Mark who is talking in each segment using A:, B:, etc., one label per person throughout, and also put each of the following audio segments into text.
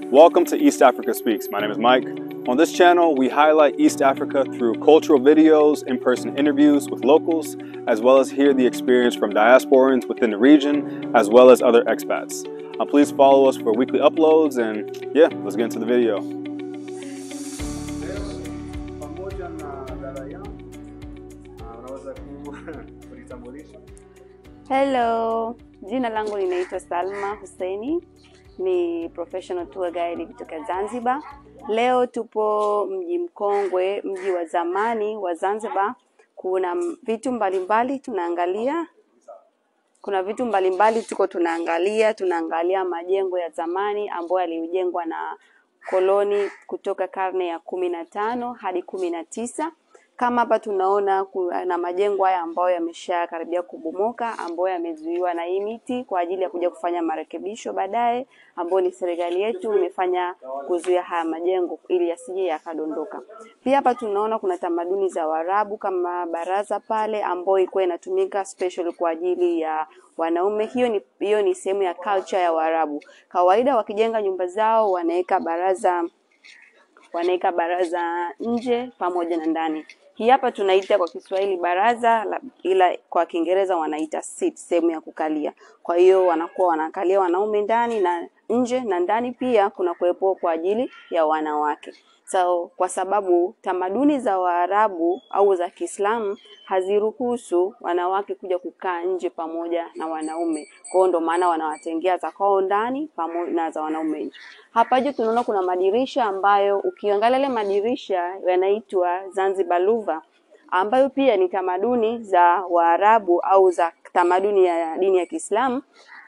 A: Welcome to East Africa Speaks. My name is Mike. On this channel, we highlight East Africa through cultural videos, in person interviews with locals, as well as hear the experience from diasporans within the region, as well as other expats. Uh, please follow us for weekly uploads, and yeah, let's get into the video.
B: pamoja na dada yangu Ah, unaweza ku- kujitambulisha
C: Hello, jina langu linaitwa Salma Husseini, ni professional tour guide kutoka Zanzibar. Leo tupo mji mkongwe, mji wa zamani wa Zanzibar. Kuna m- vitu mbalimbali tunaangalia, kuna vitu mbalimbali tuko tunaangalia, tunaangalia majengo ya zamani ambayo yalijengwa na koloni kutoka karne ya kumi na tano hadi kumi na tisa kama hapa tunaona kuna majengo haya ambayo yamesha karibia kubomoka ambayo yamezuiwa na hii miti kwa ajili ya kuja kufanya marekebisho baadaye, ambayo ni serikali yetu imefanya kuzuia haya majengo ili yasije yakadondoka. Pia hapa tunaona kuna tamaduni za Waarabu kama baraza pale ambayo ilikuwa inatumika special kwa ajili ya wanaume. Hiyo ni hiyo ni sehemu ya culture ya Waarabu. Kawaida wakijenga nyumba zao wanaweka baraza wanaweka baraza nje pamoja na ndani. Hii hapa tunaita kwa Kiswahili baraza la, ila kwa Kiingereza wanaita seat, sehemu ya kukalia. Kwa hiyo wanakuwa wanakalia wanaume ndani na nje, na ndani pia kuna kuwepo kwa ajili ya wanawake. So, kwa sababu tamaduni za Waarabu au za Kiislamu haziruhusu wanawake kuja kukaa nje pamoja na wanaume. Kwa hiyo ndo maana wanawatengea za kwao ndani pamoja na za wanaume nje. Hapa juu tunaona kuna madirisha ambayo ukiangalia yale madirisha yanaitwa Zanzibar Luva ambayo pia ni tamaduni za Waarabu au za tamaduni ya dini ya Kiislamu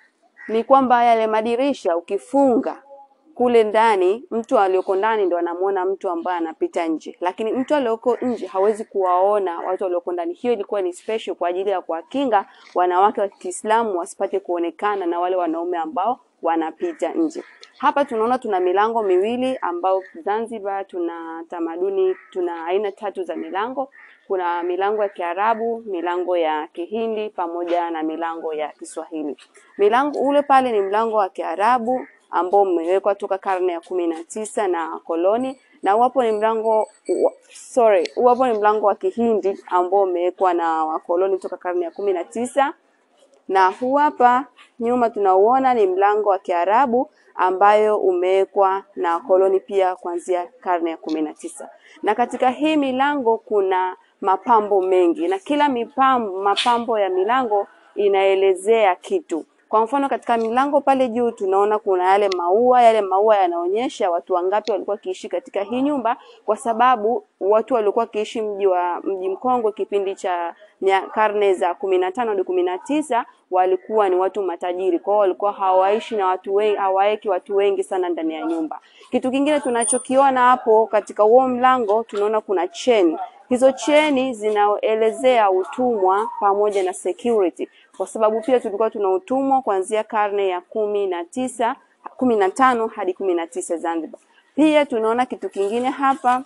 C: ni kwamba yale madirisha ukifunga kule ndani, mtu aliyoko ndani ndo anamuona mtu ambaye anapita nje, lakini mtu aliyoko nje hawezi kuwaona watu walioko ndani. Hiyo ilikuwa ni special kwa ajili ya kuwakinga wanawake wa Kiislamu wasipate kuonekana na wale wanaume ambao wanapita nje. Hapa tunaona tuna milango miwili ambao Zanzibar tuna tamaduni, tuna aina tatu za milango. Kuna milango ya Kiarabu, milango ya Kihindi pamoja na milango ya Kiswahili. Milango ule pale ni mlango wa Kiarabu ambao umewekwa toka karne ya kumi na tisa na koloni, na uwapo ni mlango wa- sorry, uwapo ni mlango wa Kihindi ambao umewekwa na wakoloni toka karne ya kumi na tisa na huu hapa nyuma tunauona ni mlango wa Kiarabu ambayo umewekwa na koloni pia kuanzia karne ya kumi na tisa. Na katika hii milango kuna mapambo mengi na kila mipambo, mapambo ya milango inaelezea kitu. Kwa mfano katika milango pale juu tunaona kuna yale maua, yale maua yanaonyesha watu wangapi walikuwa wakiishi katika hii nyumba, kwa sababu watu walikuwa wakiishi mji wa mji mkongwe kipindi cha nya- karne za kumi na tano hadi kumi na tisa walikuwa ni watu matajiri, kwa hiyo walikuwa hawaishi na watu wengi, hawaeki watu wengi sana ndani ya nyumba. Kitu kingine tunachokiona hapo katika huo mlango tunaona kuna cheni. Hizo cheni zinaelezea utumwa pamoja na security, kwa sababu pia tulikuwa tuna utumwa kuanzia karne ya kumi na tisa kumi na tano hadi kumi na tisa Zanzibar. Pia tunaona kitu kingine hapa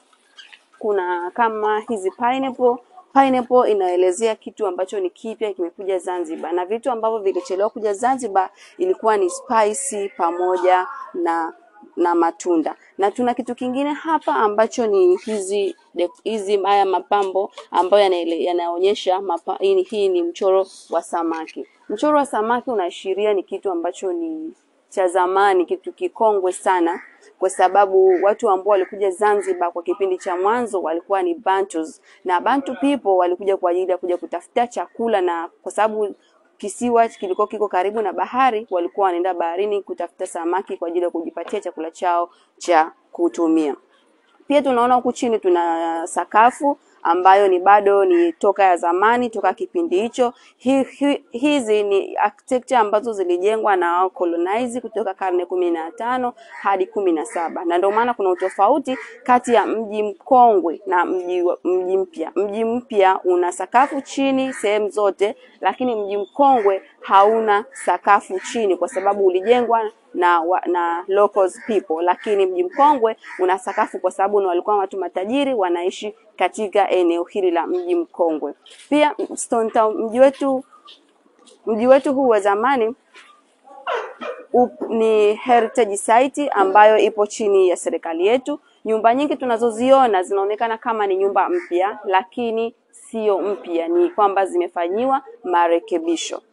C: kuna kama hizi pineapple pineapple inaelezea kitu ambacho ni kipya kimekuja Zanzibar, na vitu ambavyo vilichelewa kuja Zanzibar ilikuwa ni spicy pamoja na na matunda. Na tuna kitu kingine hapa ambacho ni hizi de- hizi haya mapambo ambayo yanaele- yanaonyesha mapa, hii, ni- hii ni mchoro wa samaki. Mchoro wa samaki unaashiria ni kitu ambacho ni cha zamani, kitu kikongwe sana, kwa sababu watu ambao walikuja Zanzibar kwa kipindi cha mwanzo walikuwa ni Bantus, na Bantu people walikuja kwa ajili ya kuja kutafuta chakula, na kwa sababu kisiwa kilikuwa kiko karibu na bahari, walikuwa wanaenda baharini kutafuta samaki kwa ajili ya kujipatia chakula chao cha kutumia. Pia tunaona huku chini tuna sakafu ambayo ni bado ni toka ya zamani, toka kipindi hicho. Hi, hi, hizi ni architecture ambazo zilijengwa na colonize kutoka karne kumi na tano hadi kumi na saba na ndio maana kuna utofauti kati ya mji mkongwe na mji wa- mji mpya. Mji mpya una sakafu chini sehemu zote, lakini mji mkongwe hauna sakafu chini kwa sababu ulijengwa na wa, na locals people, lakini mji mkongwe una sakafu kwa sababu ni walikuwa watu matajiri wanaishi katika eneo hili la mji mkongwe. Pia Stone Town, mji wetu mji wetu huu wa zamani up, ni heritage site ambayo ipo chini ya serikali yetu. Nyumba nyingi tunazoziona zinaonekana kama ni nyumba mpya, lakini sio mpya, ni kwamba zimefanyiwa marekebisho.